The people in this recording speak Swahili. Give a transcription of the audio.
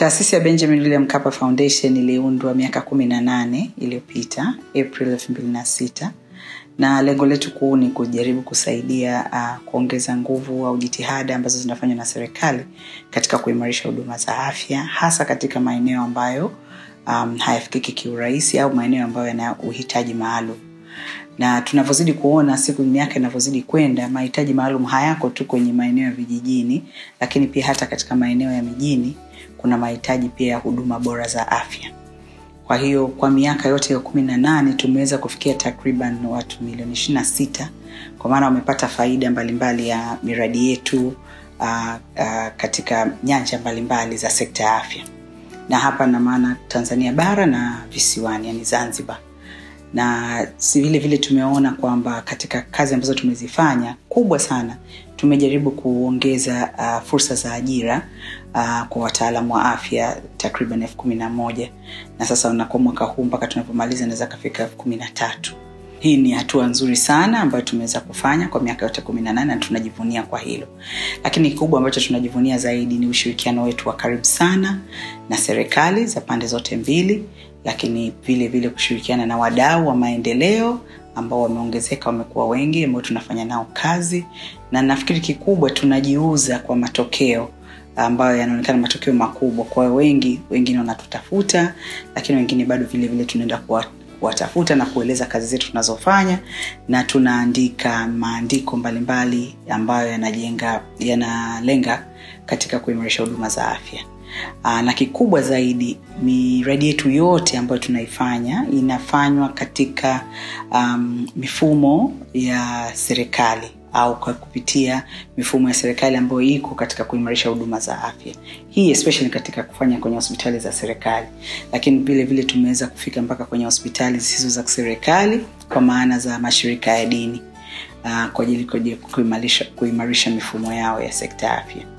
taasisi ya benjamin william Mkapa foundation iliundwa miaka kumi na nane iliyopita april elfu mbili na sita na lengo letu kuu ni kujaribu kusaidia uh, kuongeza nguvu au jitihada ambazo zinafanywa na serikali katika kuimarisha huduma za afya hasa katika maeneo ambayo um, hayafikiki kiurahisi au maeneo ambayo yana uhitaji maalum na tunavyozidi kuona siku miaka inavyozidi kwenda mahitaji maalum hayako tu kwenye maeneo ya vijijini lakini pia hata katika maeneo ya mijini kuna mahitaji pia ya huduma bora za afya kwa hiyo kwa miaka yote ya kumi na nane tumeweza kufikia takriban watu milioni ishiri na sita kwa maana wamepata faida mbalimbali mbali ya miradi yetu uh, uh, katika nyanja mbalimbali mbali za sekta ya afya na hapa na maana tanzania bara na visiwani yani zanzibar na si vile vile tumeona kwamba katika kazi ambazo tumezifanya kubwa sana tumejaribu kuongeza uh, fursa za ajira uh, kwa wataalamu wa afya takriban elfu kumi na moja na sasa unakuwa mwaka huu mpaka tunapomaliza inaweza kafika elfu kumi na tatu hii ni hatua nzuri sana ambayo tumeweza kufanya kwa miaka yote kumi na nane na tunajivunia kwa hilo lakini kikubwa ambacho tunajivunia zaidi ni ushirikiano wetu wa karibu sana na serikali za pande zote mbili lakini vile vile kushirikiana na wadau wa maendeleo ambao wameongezeka wamekuwa wengi ambao tunafanya nao kazi na nafikiri kikubwa tunajiuza kwa matokeo ambayo yanaonekana matokeo makubwa kwa wengi wengine wanatutafuta lakini wengine bado vile vile tunaenda kuwa kuwatafuta na kueleza kazi zetu tunazofanya na tunaandika maandiko mbalimbali ambayo yanajenga yanalenga katika kuimarisha huduma za afya Aa, na kikubwa zaidi miradi yetu yote ambayo tunaifanya inafanywa katika um, mifumo ya serikali au kwa kupitia mifumo ya serikali ambayo iko katika kuimarisha huduma za afya hii especially katika kufanya kwenye hospitali za serikali lakini vile vile tumeweza kufika mpaka kwenye hospitali zisizo za serikali kwa maana za mashirika ya dini uh, kwa ajili kuimarisha, kuimarisha mifumo yao ya sekta ya afya